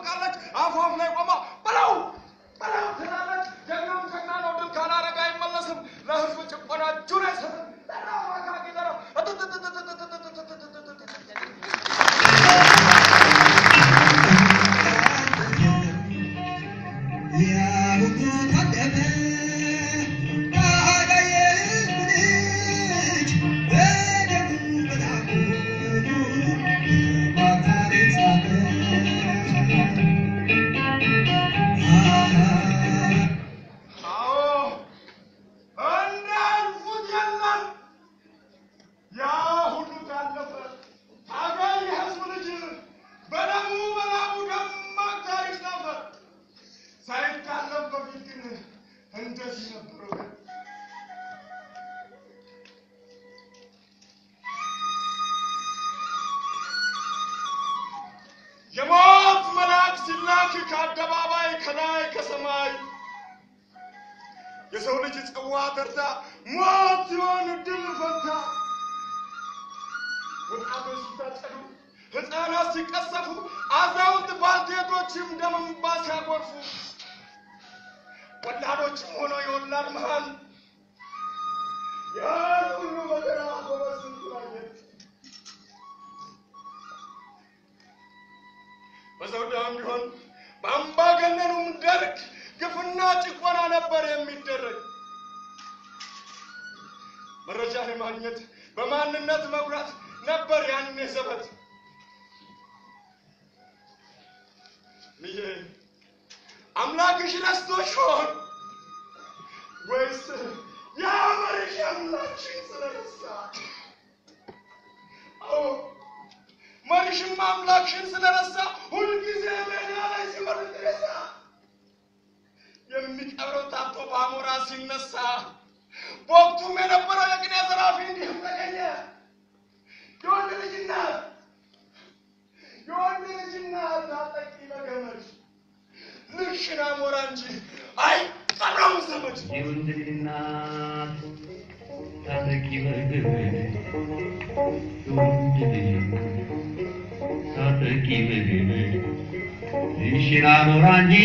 ትጠብቃለች። አፏፍ ላይ ቆማ በለው በለው ትላለች። ጀግናም ጀግና ነው፣ ድል ካላረገ አይመለስም። ለህዝብ ጭቆና እጁን አይሰጥም። ጠራው አካኪ ጠራው አዎ እንዳልፉት የለም። ያ ሁሉ ካለፈ ታጋይ የህዝብ ልጅ በደሙ በላቡ ደማቅ ታሪክ ነበር። ሳይታለም በፊት ግን እንደዚህ ነበረ። የሞት መልአክ ሲላክ ከአደባባይ ከላይ ከሰማይ የሰው ልጅ ጽዋ ተርታ ሞት ሲሆን ድል ፈታ። ወጣቶች ሲታጨዱ፣ ሕፃናት ሲቀሰፉ፣ አዛውንት ባልቴቶችም ደም እንባ ሲያጎርፉ፣ ወላዶችም ሆነው የወላድ መሃል ያን ሁሉ መከራ ጎበዝ ስንቱን አየን። በዘውዳም ቢሆን በአምባገነኑም ደርግ ግፍና ጭቆና ነበር የሚደረግ። መረጃን ማግኘት በማንነት መኩራት ነበር ያኔ ዘበት። ልጄ አምላክሽ ረስቶሽ ሆን ወይስ የአመርሽ አምላክሽን ስለረሳ? አዎ መሪሽም አምላክሽን ስለረሳ ሁልጊዜ ሜዳ ላይ ሲወርድ ሬሳ የሚቀብረው ታቶ በአሞራ ሲነሳ በወቅቱም የነበረው የቅኔ ዘራፊ እንዲህም ተገኘ። የወንድ ልጅና የወንድ ልጅና ታጠቂ በገመድ ልክሽን አሞራ እንጂ አይቀረም ዘመድ። የወንድ ልጅ እናት ታጠቂ በገመድ የወንድ ልጅ ታጠቂ በገመድ ልሽና ኖራ እንጂ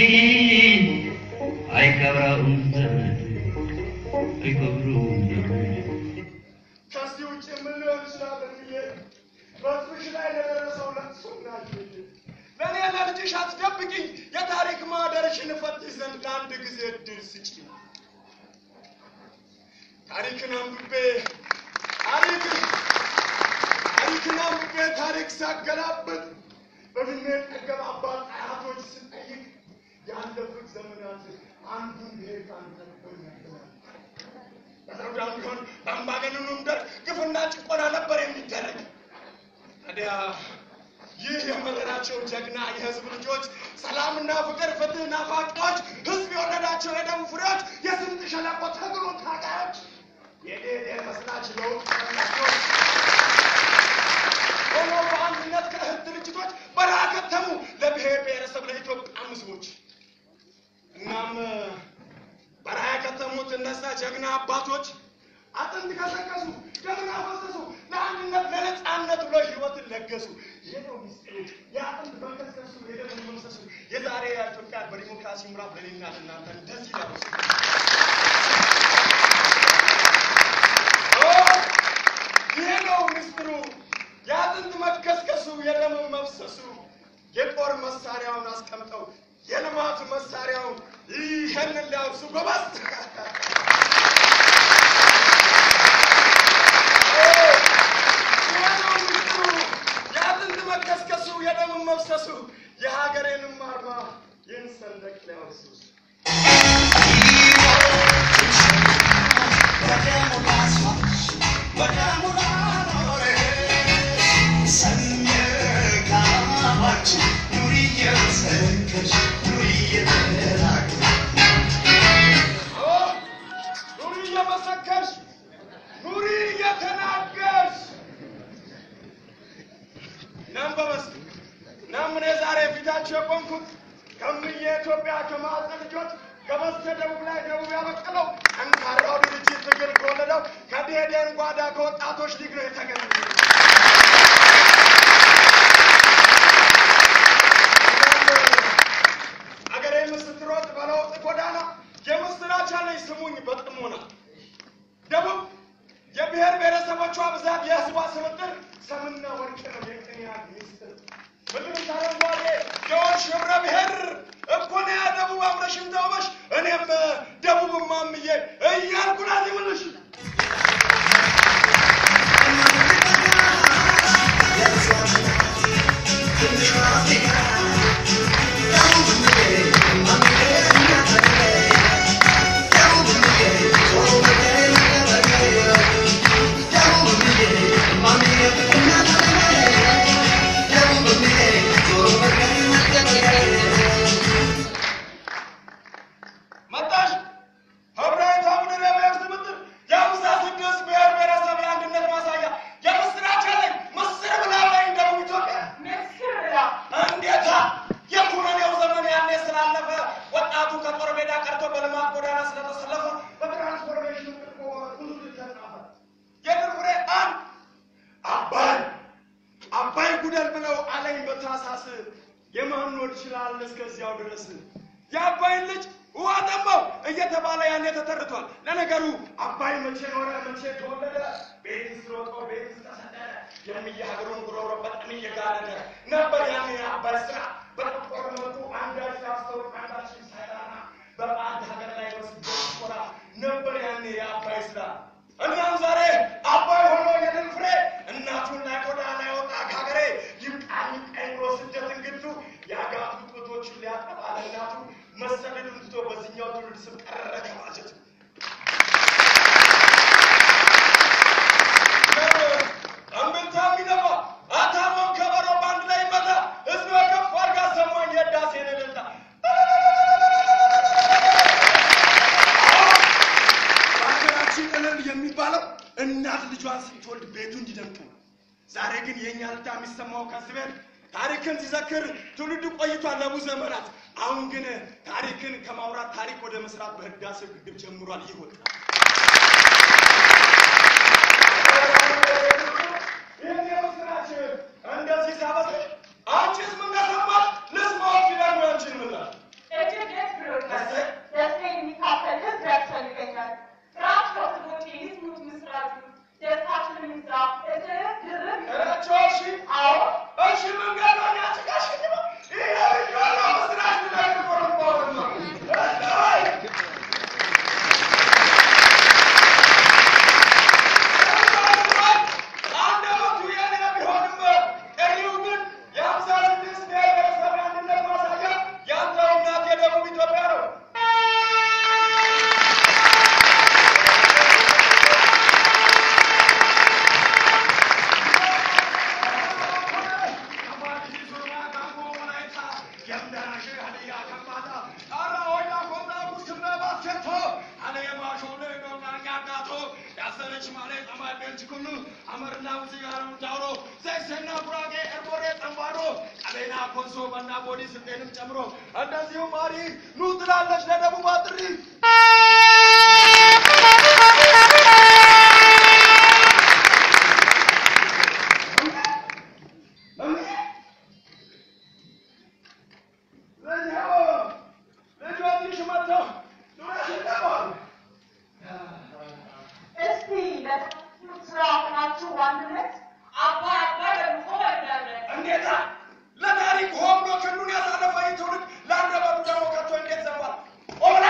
አይቀብረውም ዘመድ አይቀብረውም ዘመድ ከዚህ ውጭ ምን ሊሆን ይችላል ብዬ በሕዝብሽ ላይ ለደረሰው ለቅሶ ናቸው። ለእኔ ለልጅሽ አትደብቂኝ፣ የታሪክ ማህደርሽን እፈትሽ ዘንድ ለአንድ ጊዜ እድል ስጪኝ። ታሪክን አንብቤ ታሪክ ታሪክን አንብቤ ታሪክ ሳገላብጥ በድሜ ጠገብ አባት አያቶች ስጠይቅ ያለፉት ዘመናት አንዱን ብሄር ከአንዱ ነበር ያገናኛል። በዘውዳም ቢሆን በአምባገነኑም ደርግ ግፍና ጭቆና ነበር የሚደረግ። ታዲያ ይህ የመረራቸው ጀግና የህዝብ ልጆች፣ ሰላምና ፍቅር፣ ፍትህ ናፋቂዎች፣ ህዝብ የወለዳቸው የደም ፍሬዎች፣ የስምጥ ሸለቆ ትግሉ ታጋዮች፣ የዴዴ መስራች ለውጥ ፈላጊዎች ሆኖ በአንድነት ከእህት ድርጅቶች በረሃ ከተሙ ለብሔር ብሔረሰብ ለኢትዮጵያ ህዝቦች። እናም በረሃ የከተሙት እነዛ ጀግና አባቶች አጥንት ከሰከሱ፣ ደምን አፈሰሱ፣ ለአንድነት ለነፃነት ብሎ ህይወትን ለገሱ። ይህ ነው ሚስጥሩ፣ የአጥንት መከስከሱ፣ የደም መፍሰሱ። የዛሬ ኢትዮጵያ በዲሞክራሲ ምዕራፍ ለኔና ለእናንተ እንደዚህ ላበሱ ይሄ ነው ምስጢሩ፣ የአጥንት መከስከሱ፣ የደም መፍሰሱ። የጦር መሳሪያውን አስቀምጠው የልማት መሳሪያውን ይህንን ሊያወርሱ ጎበዝ ይሄ ነው ምስጢሩ፣ የአጥንት መከስከሱ፣ የደም መፍሰሱ። የሀገሬንም አርማ ይህን ሰንደቅ ሊያወርሱ ኑሪ እየመሰከርሽ ኑሪ እየተናገርሽ እናም በመስ እናም እኔ ዛሬ ፊታችሁ የቆምኩት ከምየ ኢትዮጵያ ከማዕፀን ልጆች ከበስተ ደቡብ ላይ ደቡብ ያበቀለው ጠንካራው ድርጅት ትግል ከወለደው ከብሄዴን ጓዳ ከወጣቶች ሊግ ነው የተገኘ ደቡቦች ህብረ ብሔር እኮ ነው ያ ደቡብ አምረሽም ተውበሽ እኔም ደቡብ ማምዬ እያልኩ ናት ይምልሽ መጣሽ ህብረት አቡነ ነቢያት ትምትል የአምሳ ስድስት ብሔር ብሔረሰብ የአንድነት ማሳያ የምስራች አለኝ ምስር ብላ ላይ ደቡብ ኢትዮጵያ እንዴታ የኩነኔው ዘመን ያኔ ስላለፈ ወጣቱ ከጦር ሜዳ ቀርቶ በልማት ጎዳና ስለተሰለፈ በትራንስፎርሜሽን ብዙ ተጻፈ። የድል ፍሬ አንድ አባይ አባይ ጉደል ብለው አለኝ በታሳስ የማን ወድ ይችላል እስከዚያው ድረስ የአባይን ልጅ ውሃ ጠማው እየተባለ ያኔ ተተርቷል። ለነገሩ አባይ መቼ ኖረ መቼ ተወለደ? ቤትስ ሮጦ ቤትስ ተሰደደ? የሚየ ሀገሩን ጉሮሮ በጣም እየጋለደ ነበር ያኔ የአባይ ስራ በጥቁር መልኩ አንዳች ያስተውቅ አንዳች ሳይራራ በባዕድ ሀገር ላይ በስደት ቆራ ነበር ያኔ የአባይ ስራ። እናም ዛሬ አባይ ሆኖ የድል ፍሬ እናቱን ላይ ቆዳ ላይ ወጣ ከሀገሬ ይብቃኝ ቀኝ ብሎ ስደት እንግዱ የአጋቱ ጡቶችን ሊያጠባ ለእናቱ መሰደዱን ትቶ በዚህኛው ትውልድ ስም ቀረ ከማጀቱ እምብልታ የሚነፋ አታሞን ከበሮ በአንድ ላይ መታ ህዝብ ከፍ አድርጋ ሰማኝ የዳሴን እልልታ በሀገራችን እልል የሚባለው እናት ልጇን ስትወልድ ቤቱ እንዲደምቅ ነው። ዛሬ ግን የእኛ ልታ የሚሰማው ከዚህ ቤት ታሪክን ሲዘክር ትውልዱ ቆይቷል ለብዙ ዘመናት። አሁን ግን ታሪክን ከማውራት ታሪክ ወደ መስራት በህዳሴው ግድብ ጀምሯል። ይህ ወጣት ይህን የምስራች እንደዚህ ሲያበስር አንቺስ ምን ተሰማሽ? ልስማዎች ይላሉ ያንቺን ምላሽ እጅግ ደስ ብሎኛል። ደስታ የሚካፈል ህዝብ ያስፈልገኛል። ፍርሃት ከስቦች ይስሙት ምስራቹ ደስታችንን እንስራ እጥፍ ድርብ እረቸዎች አዎ እሺ መንገዷን ያጭቃሽ ነው ይሄ ልጇ ምስራች ላይ ቆርቆር ነው አይ አንደበቱ የኔ ቢሆንም ቀሪው ግን የሀምሳ ስድስት ብሔር ብሔረሰብ አንድነት ማሳያ ያንተው እናት የደቡብ ኢትዮጵያ ነው። ጨምሮ እንደዚሁ ማሪ ኑ ትላለች ለደቡብ አጥሪ እስቲ ለተማሪዎች ስራ ሆናችሁ አንድነት አባይ አባይ በምሆ ወዳለን እንዴታ ለታሪክ ሆን ብሎ ክንዱን ያሳለፈ ይህ ትውልድ ለአንደበቱ ደግሞ ከቶ እንዴት ዘምሯል? ኦብላ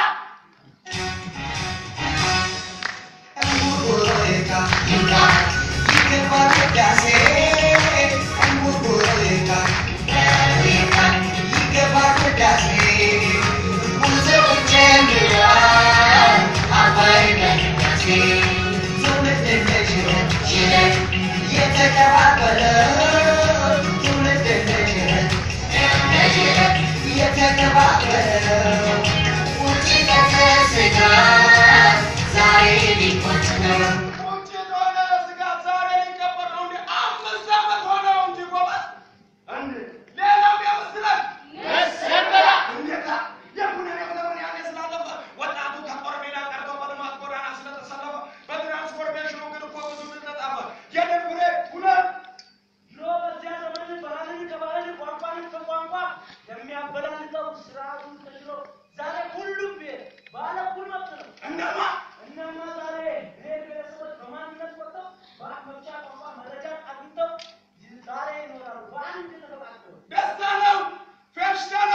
ቁጭ የሆነ ስጋት ዛሬ ሊቀበር ነው እንዴ? አምስት ዓመት ሆነው እንጂ ጎበዝ እንዴ! ሌላው ቢያመስለን እንዴታ! የኩነኔው ዘመን ያኔ ስላለፈ ወጣቱ ከጦር ሜዳ ቀርቶ በልማት ጎዳና ስለተሰለፈ በትራንስፎርሜሽኑ ግን እኮ ብዙ ድል ተጻፈ። የድል ፍሬ ሁለት ድሮ በዚያ ዘመን ባህልን ከባህል ቋንቋን ከቋንቋ የሚያበላልጠው ስርዓቱን ተሽሎ ዛሬ ሁሉም ብሔር ባለ እኩል መብት ነው። እነማ እናማ ዛሬ ብሔር ብሔረሰቦች በማንነት ወጥተው በአፍ መፍቻ ቋንቋ መረጃ አግኝተው ዛሬ ይኖራሉ በአንድ ተፈቃቅተው። ደስታ ነው፣ ፌሽታ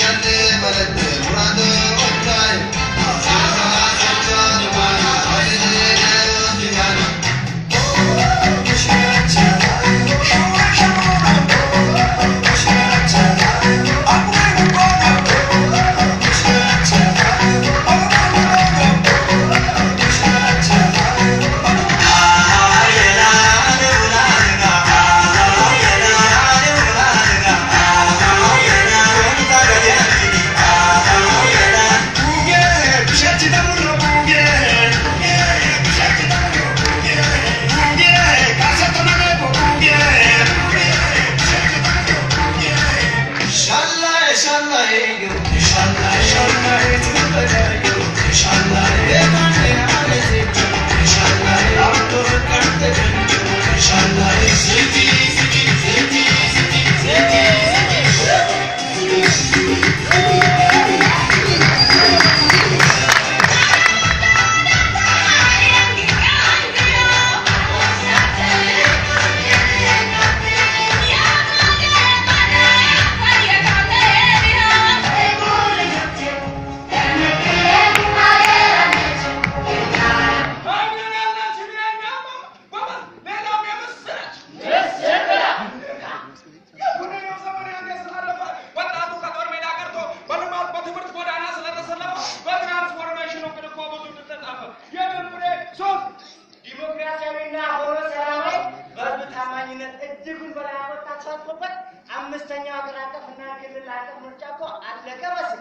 ዲሞክራሲያዊና ሆኖ ሰላማዊ በህዝብ ታማኝነት እጅጉን በላይ ያወጣ ተሳትፎበት አምስተኛው ሀገር አቀፍና ክልል አቀፍ ምርጫ እኮ አለቀ በስል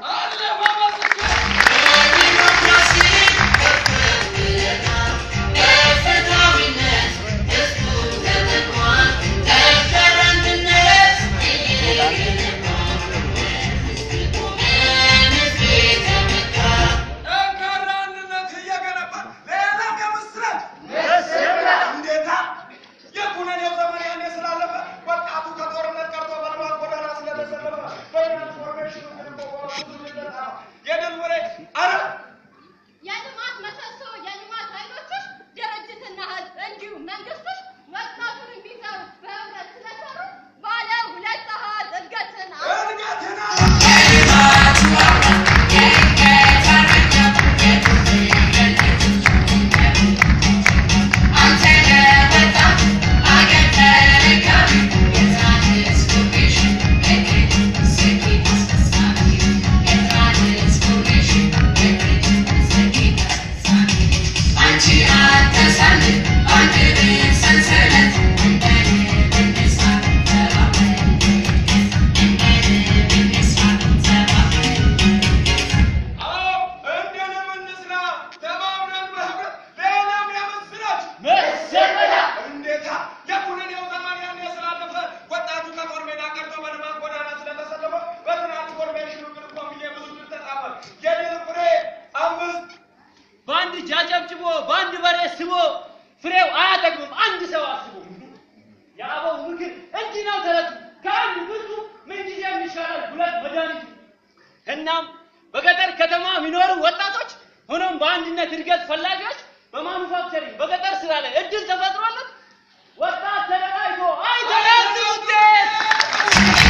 ጠንካራ አንድነት እየገነባ ሌላም የምስራች እንዴታ የኩነኔው ዘመን ያኔ ስላለፈ ወጣቱ ከጦርነት ቀርቶ በልማት ጎዳና ስለተሰለፈ በትራንስፎርሜሽኑ የድል ወሬ አረ የልማት ምሰሶ የልማት ኃይሎችሽ ድርጅትና ህዝብ እንዲሁም መንግስቶች ወጣቱን እንዲሰሩ በህብረት ስለሰሩ ባለ ሁለት አሃዝ እድገትን እድገትና አዎ እንደንም እንስራ ተባብረን በህብረት ሌላም የምስራች እንዴታ የኩነኔው ዘመን ያኔ ስላለፈ ወጣቱ ከጦር ሜዳ ቀርቶ በልማት ጎዳና ስለተሰለፈ በትራንስፎርሜሽኑ ግን እኮ ብዬ ብዙ ድል ተጻፈ የድል ፍሬ አምስት በአንድ እጅ አጨብጭቦ በአንድ በሬ ስቦ ፍሬው አያጠግብም አንድ ሰው አስቦ። የአበው ምክር እንዲህ ነው ተረቱ ከአንድ ብዙ ምንጊዜም ይሻላል ሁለት መድኃኒቱ። እናም በገጠር ከተማ የሚኖሩ ወጣቶች ሆኖም በአንድነት እድገት ፈላጊዎች በማኑፋክቸሪንግ በገጠር ስራ ላይ እድል ተፈጥሮለት ወጣት ተደራጅቶ አይተናል ውጤት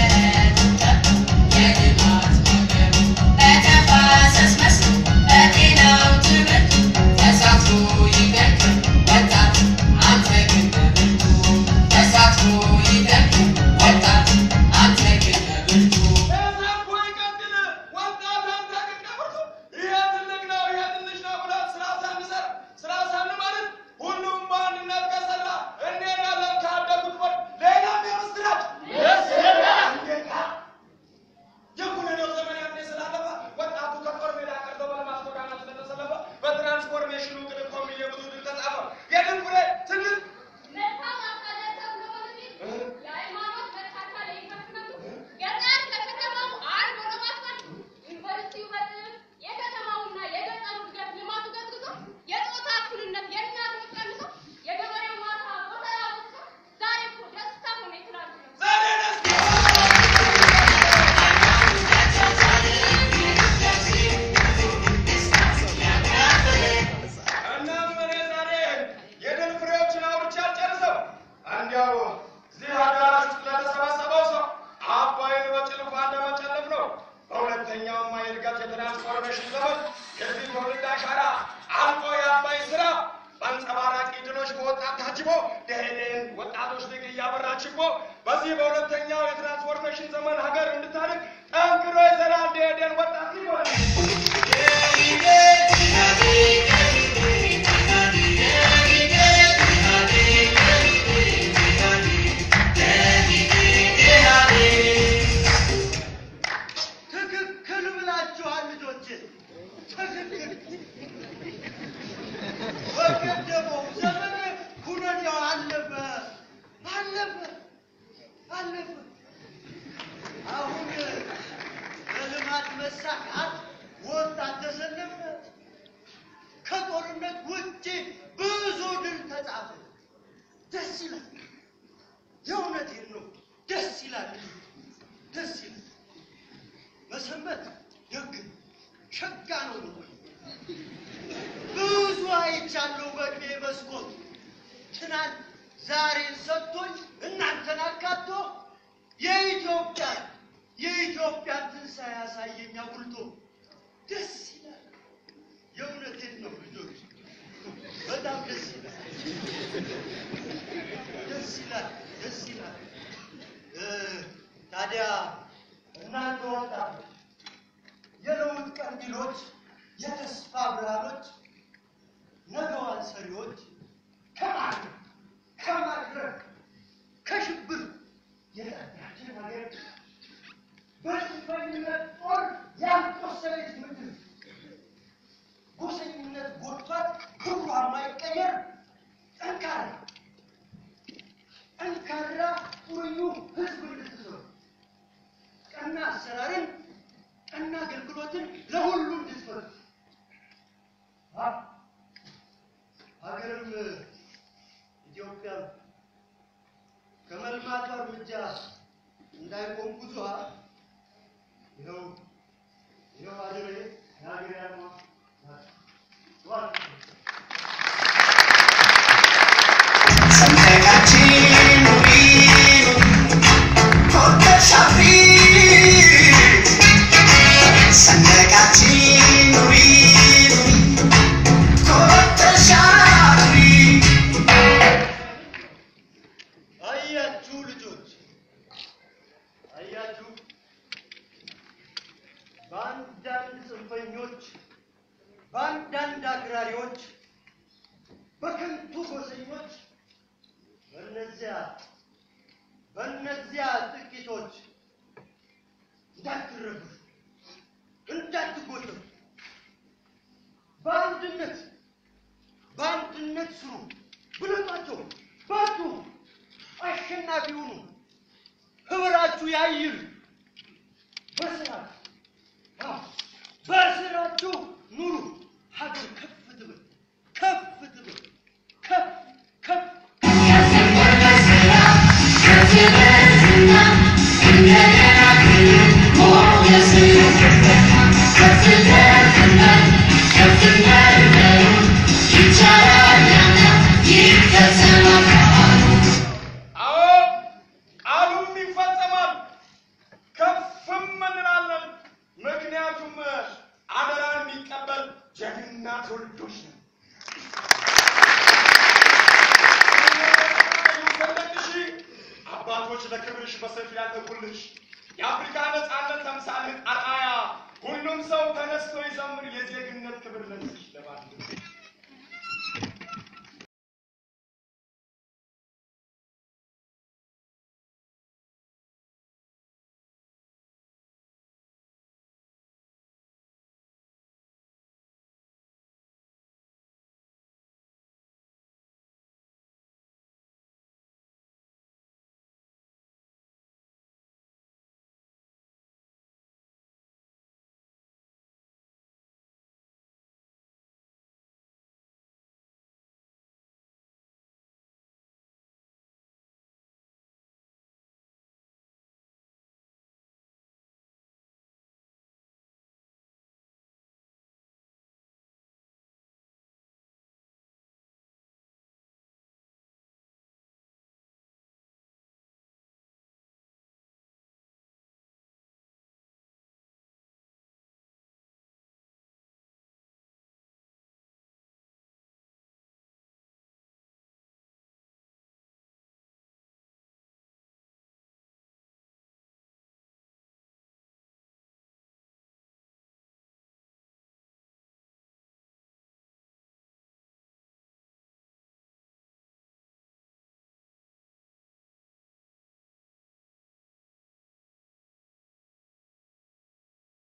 Thank ደሄደን ወጣቶች ሊግ እያበራች እኮ በዚህ በሁለተኛው የትራንስፎርሜሽን ዘመን ሀገር እንድታድግ ጠንክሮ ይሰራል። ደሄደን ወጣት ሊግ ሆነ። ትክክል ብላችኋል ልጆች፣ ትክክል። በቀደመው ዘመን ኩነኔው አለፈ አለፈ አለፈ። አሁን በልማት መሳካት ወጣት ተሰለፈ። ከጦርነት ውጭ ብዙ ድል ተጻፈ። ደስ ይላል። የእውነቴን ነው። ደስ ይላል። ደስ ይላል። መሰንበት ደግ ሸጋ ነው ነው ብዙ አይቻለሁ በእድሜ መስኮት ትናንት ዛሬን ሰጥቶኝ እናንተን አካቶ የኢትዮጵያ የኢትዮጵያን ትንሣኤ ያሳየኝ አጉልቶ ደስ ይላል። የእውነቴን ነው ልጆች፣ በጣም ደስ ይላል። ደስ ይላል። ደስ ይላል። እ ታዲያ እናንተ ወጣቶች የለውጥ ቀንዲሎች፣ የተስፋ ብርሃኖች፣ ነገዋን ሰሪዎች ከማድረግ ከማድረግ ከሽብር የጠራችን ሀገር በጽንፈኝነት ጦር ያልቆሰለች ምድር ጎሰኝነት ጎድቷት ክብሯ የማይቀየር ጠንካራ ጠንካራ ቁርዩ ህዝብ እንድትሰሩ ቀና አሰራርን ቀና አገልግሎትን ለሁሉ እንድትፈቱ አ- ሀገርም ኢትዮጵያ ከመልማቷ እርምጃ እንዳይቆም ጉዟ ይኸው ይኸው አድሬ የሀገር ያልማ ሰንደቃችን ኑሪ ኮርተሽ አፍሪ ሰንደቃችን ኑሪ ኮርተሽ አፍሪ አያችሁ ልጆች አያችሁ በአንዳንድ ጽንፈኞች በአንዳንድ አክራሪዎች በከንቱ ጎሰኞች በእነዚያ በእነዚያ ጥቂቶች እንዳትረዱ እንዳትጎተቱ በአንድነት በአንድነት ስሩ ብለጧቸው በርቱ አሸናፊ ሁኑ ህብራችሁ ያይል በስራችሁ አዎ፣ በስራችሁ ኑሩ ሀገር ከፍ ትብል ከፍ ትብል ከፍ ከፍ አዎ ቃሉም ይፈጸማል፣ ከፍም እንላለን። ምክንያቱም አደራ የሚቀበል ጀግና ትውልዶች ነው። ይውሰለቅሽ አባቶች ለክብርሽ በሰፊ ያለቁልሽ የአፍሪካ ነፃነት ተምሳሌት አርአያ ሁሉም ሰው ተነስቶ ይዘምር የዜግነት ክብር ለዚህ